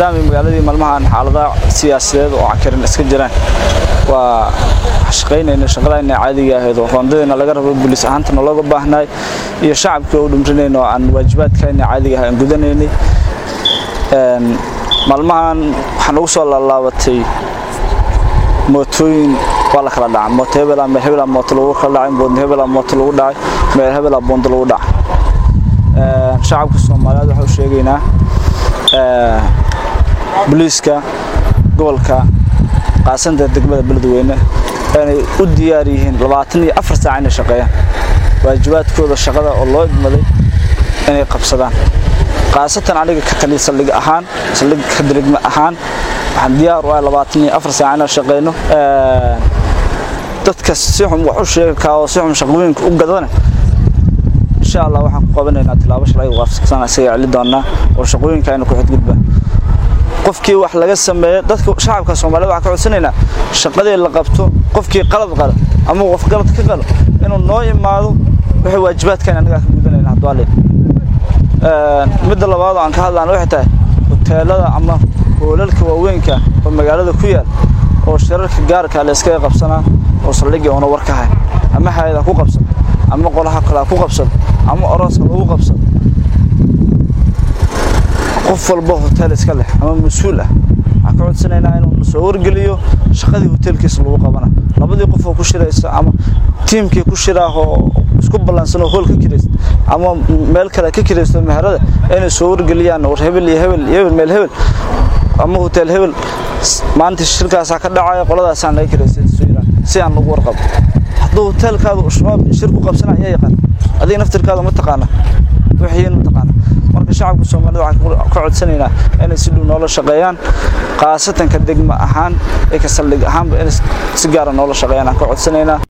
maadaama magaaladii maalmahan xaaladaha siyaasadeed oo cakarin iska jiraan waa shaqaynayna shaqadayna caadiga ahayd oo roondadayna laga rabo bulis ahaantana looga baahnaay iyo shacabkii oo dhumrinayna oo aan waajibaadkayna caadiga ah aan gudanaynay maalmahan waxaan ugu soo laalaabatay mootooyin waa la kala dhacay mooto hebela meel hebela mooto lagu kala dhacay boond hebela mooto lagu dhacay meel hebela boond lagu dhacay shacabka soomaaliyeed waxaan u sheegaynaa booliiska gobolka qaasanta degmada beledweyne inay u diyaar yihiin labaatan iyo afar saac inay shaqeeyaan waajibaadkooda shaqada oo loo idmaday inay qabsadaan khaasatan aniga ka tali saldhig ahaan saldhig ka dirigma ahaan waxaan diyaar u ahay labaatan iyo afar saac inaan shaqeyno dadka si xun wax u sheega kaa oo si xun shaqooyinka u gadana insha allah waxaan ku qabanaynaa tilaabo sharciga waafaqsan isaga celi doonaa oo shaqooyinka aynu ku xadgudbaa qofkii wax laga sameeyo dadka shacabka Soomaaliyeed waxaan ka codsanaynaa shaqadii la qabto qofkii qalad qalo ama qof qalad ka qalo inuu noo imaado wixii waajibaadkan anaga ka gudanayna hadwaale ee midda labaad aan ka hadlaan waxay tahay hoteelada ama hoolalka waaweynka oo magaalada ku yaal oo shirarka gaarka la iska qabsanaa oo saldhigii ona war ka hay ama hay'ada ku qabsan ama qolaha kale ku qabsan ama orooska lagu qabsan qof walba hotel iska leh ama mas'uul ah waxaan ka codsanaynaa inuu soo wargeliyo shaqadii hotelkiisa lagu qabana labadii qof oo ku shiraysa ama tiimkii ku shiraaho isku ballaansan oo hool ka kiraysta ama meel kale ka kiraysto meherada inay soo wargeliyaan war hebel iyo hebel iyo hebel meel hebel ama hotel hebel maanta shirkaasaa ka dhacaya qoladaasaan laga kiraystay si aan lagu warqabo hadduu hotelkaada shabaab shir ku qabsana ayaa yaqaan adiga naftirkaada ma taqaana wixiin ma taqaana marka shacabka Soomaaliyeed waxaan ka codsanaynaa inay si dhow noola shaqeeyaan qaasatan ka degma ahaan ee ka saldhig ahaanba inay si gaar ah noola shaqeeyaan aan ka codsanaynaa